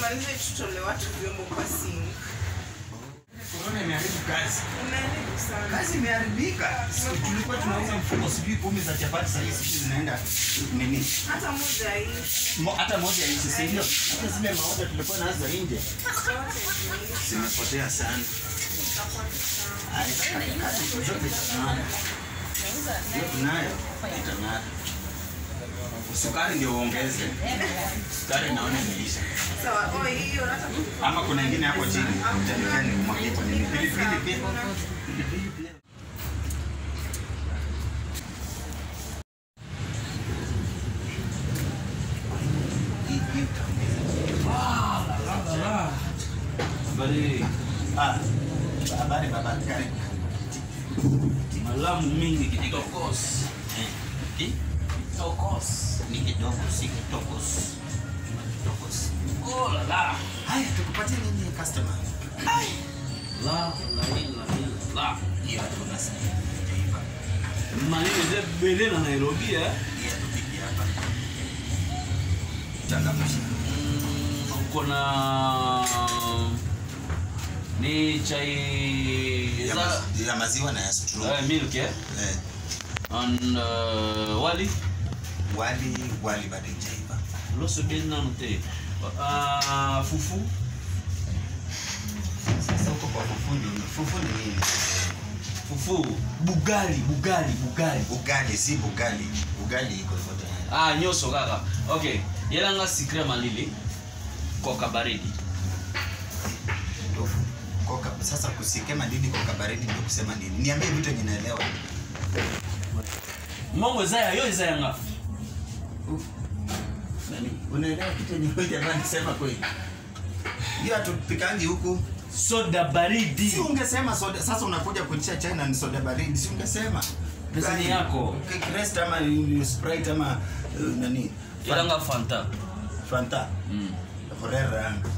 tumalize tutolee watu vyombo kwa sink. Corona imeharibu kazi. Unaharibu sana. Kazi imeharibika. Si Tulikuwa tunauza mfuko sijui kumi za chapati sasa hizi sijui zinaenda nini? Hata moja hii Mo, hata moja hizi si ndio? Hata zile maoda tulikuwa nazo nje zote zimeisha. zimepotea sana. Itakuwa ni sawa. Ai, kazi zote zitang'ara. Yote nayo itang'ara. Sukari ndio uongeze. Sukari naona imeisha. Sawa, oh, hiyo hata Ama kuna ingine hapo chini. Utanika ni kumwagia kwa nini? Pilipili pia. Pilipili pia. Hii- hii utaongeza. Habari, Ah, habari baba, karibu. malamu mingi kitokos. Eh, hii Kitokos. ni kidogo, si kitokos. Kitokos. Oh la la. Haya, tukupatie nini customer? La la la la la. Hiyo hatuna sasa. Maneno ze bele na Nairobi eh. Hii hatupiki hapa. Changamsha. Uko na ni chai Ya za mazi- ya maziwa na ya straw. uh, milk eh? Eh, and uh, wali wali wali bado haijaiva. loso bien nanu te uh, fufu Sasa huko kwa fufu ndio fufu ni nini? fufu bugali bugali bugali Ugali si bugali. Ugali iko hivyo tayari. ah nyoso kaka okay yelanga sikre malili koka baridi Ndio. Koka sasa kusikema nini koka baridi ndio kusema nini? Niambie vitu yenye naelewa. mongo ezaya yo ezayanga Nani? Unaelewa kitu yenye wewe jamani sema kweli. Hiyo hatupikangi huku. soda baridi Si ungesema soda sasa unakuja kuitisha chai na ni soda baridi. Si ungesema. Pesa ni Gani? yako. Cake Rest ama uh, Sprite ama uh, nani? yelanga fanta Fanta. mm. Horera.